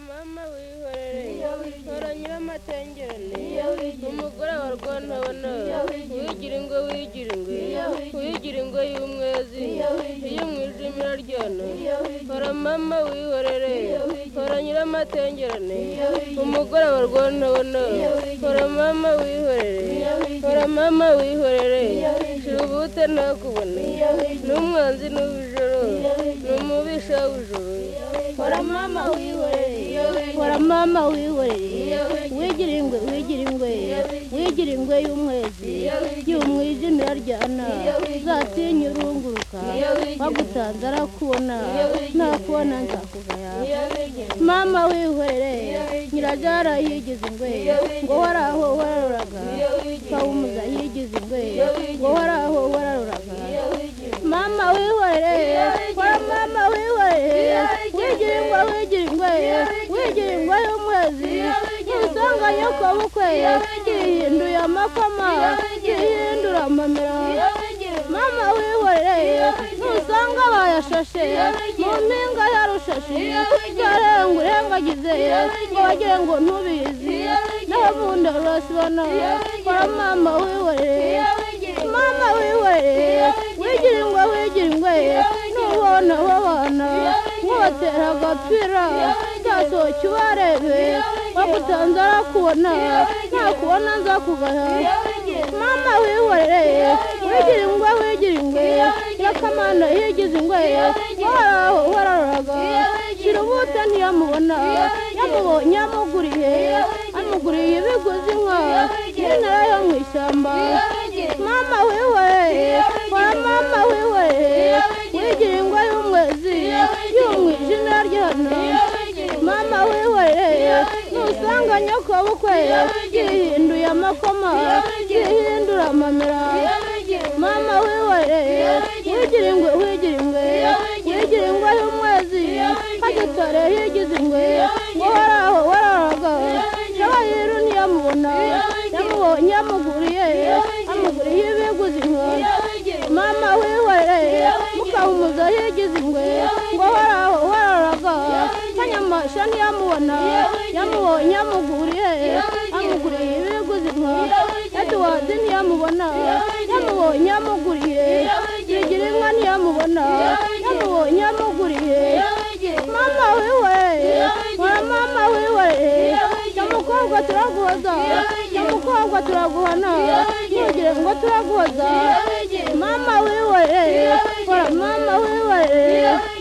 mama wihorere ntoranye b'amatengerane umugore wa rwantabona wigira ingwe wigira ingwe wigira ingwe y'umwezi iyo mu ijimira ryona hora mama wihorere hora nyir'amatengerane umugore wa rwantabona hora mama wihorere hora mama wihorere shirubute ntakubone n'umwanzi n'ubujoro n'umubisha w'ijoro hora mama wihorere hora mama wihorere wigira ingwe wigira ingwe wigira ingwe y'umwezi y'umwijimira ryana uzatinya urunguruka bagutanze arakubona nakubona nzakuvaya mama wihorere nyirajara yigize ingwe ngo waraho wararoraga kawumuza yigize ingwe ngo waraho wararoraga mama wihorere hora mama wihorere wigira ingwe wigira ingwe wigira ingwe y'umwezi usanga nyoko bukwe yihinduye amakoma yihindura amamera mama wihorere ntusanga bayashashe mu mpinga yarushashi yarenga urengagize ngo bagire ngo ntubizi naho ubundi urasibona kora mama wihorere mama wihorere wigira ingwe wigira ingwe n'ubona wabana nkubatera agapira cyasohoke ubarebe bagutanze arakubona nakubona nza kugaha mama wihorere wigira ingwe wigira ingwe nyakamana yigize ingwe waraho wararoraga shira ubute ntiyamubona yamubonye yamuguriye amuguriye ibiguzi inka n'intara yo mu ishyamba mama wihorere wa mama wihorere wigira ingwe y'umwezi y'umwijima ry'ihano mama wihorere ntusanga nyoko bukwe yihinduye amakoma yihindura amamera mama wihorere wigira ingwe wigira ingwe wigira ingwe y'umwezi hagitore yigize ingwe ngo waraho waraga nawe yiru ntiyamubona yamubonye yamuguriye amuguriye ibiguzi inka mama wihorere mukahumuza yigize ingwe ngo horaho waraga kanyamasha ntiyamubona yamubonye yamuguriye amuguriye ibiguzi inka eduwardi ntiyamubona yamubonye yamuguriye yigira inka ntiyamubona yamubonye yamuguriye mama wihorere nkora mama wihorere nyamukobwa turaguhoza nyamukobwa turaguhana ntugire ngo turaguhoza mama wihorere nkora mama wihorere